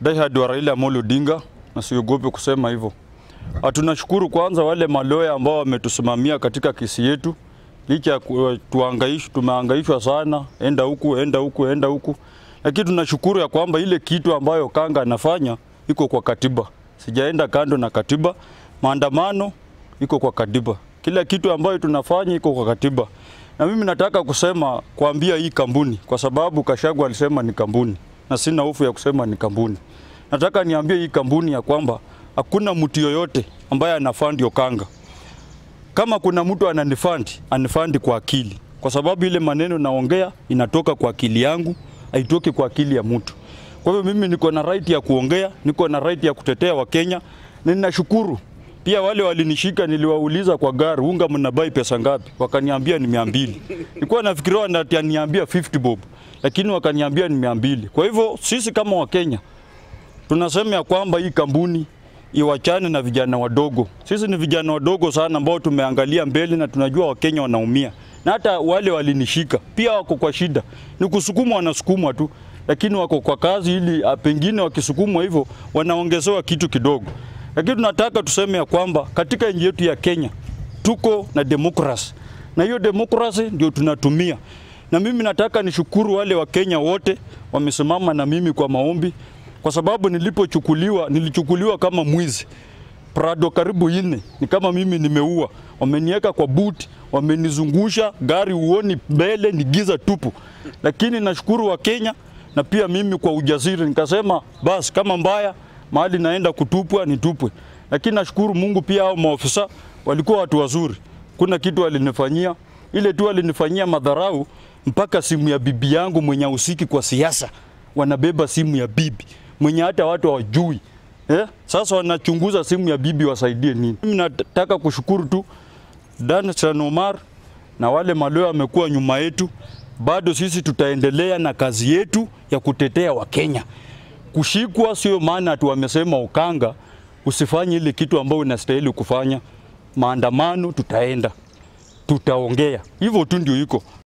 diehard wa Raila Amolo Odinga na siogope kusema hivyo. Tunashukuru kwanza wale maloya ambao wametusimamia katika kesi yetu, licha ya ku- tuhangaishwa, tumehangaishwa sana, enda huku, enda huku, enda huku, lakini tunashukuru ya kwamba ile kitu ambayo Kanga anafanya iko kwa katiba. Sijaenda kando na katiba, maandamano iko kwa katiba, kila kitu ambayo tunafanya iko kwa katiba. Na mimi nataka kusema kuambia hii kampuni, kwa sababu Kashagu alisema ni kampuni na sina hofu ya kusema ni kampuni. Nataka niambie hii kampuni ya kwamba hakuna mtu yoyote ambaye anafandi Okanga. Kama kuna mtu ananifandi, anifandi kwa akili, kwa sababu ile maneno naongea inatoka kwa akili yangu, haitoki kwa akili ya mtu. Kwa hivyo mimi niko na right ya kuongea, niko na right ya kutetea Wakenya na ninashukuru pia wale walinishika, niliwauliza kwa gari, unga mnabai pesa ngapi? Wakaniambia ni mia mbili. Nilikuwa nafikiria wananiambia 50 bob, lakini wakaniambia ni mia mbili. Kwa hivyo sisi kama Wakenya tunasema ya kwamba hii kampuni iwachane na vijana wadogo. Sisi ni vijana wadogo sana ambao tumeangalia mbele na tunajua Wakenya wanaumia, na hata wale walinishika pia wako kwa shida, ni kusukumwa, wanasukumwa tu, lakini wako kwa kazi, ili ah, pengine wakisukumwa hivyo wanaongezewa kitu kidogo. Lakini tunataka tuseme ya kwamba katika nchi yetu ya Kenya tuko na demokrasi, na hiyo demokrasi ndio tunatumia na mimi nataka nishukuru wale Wakenya wote wamesimama na mimi kwa maombi, kwa sababu nilipochukuliwa, nilichukuliwa kama mwizi Prado karibu ine, ni kama mimi nimeua. Wameniweka kwa buti, wamenizungusha gari, uoni mbele, ni giza tupu. Lakini nashukuru Wakenya na pia mimi kwa ujasiri nikasema, basi kama mbaya mahali naenda kutupwa nitupwe. Lakini nashukuru Mungu pia, hao maofisa walikuwa watu wazuri, kuna kitu walinifanyia ile tu walinifanyia madharau, mpaka simu ya bibi yangu mwenye ahusiki kwa siasa wanabeba simu ya bibi mwenye hata watu hawajui eh? Sasa wanachunguza simu ya bibi, wasaidie nini? Mimi nataka kushukuru tu Dansan Omar na wale maloya wamekuwa nyuma yetu. Bado sisi tutaendelea na kazi yetu ya kutetea Wakenya. Kushikwa sio maana ati wamesema Okanga usifanye ile kitu ambayo unastahili kufanya. Maandamano tutaenda, tutaongea, hivyo tu ndio iko.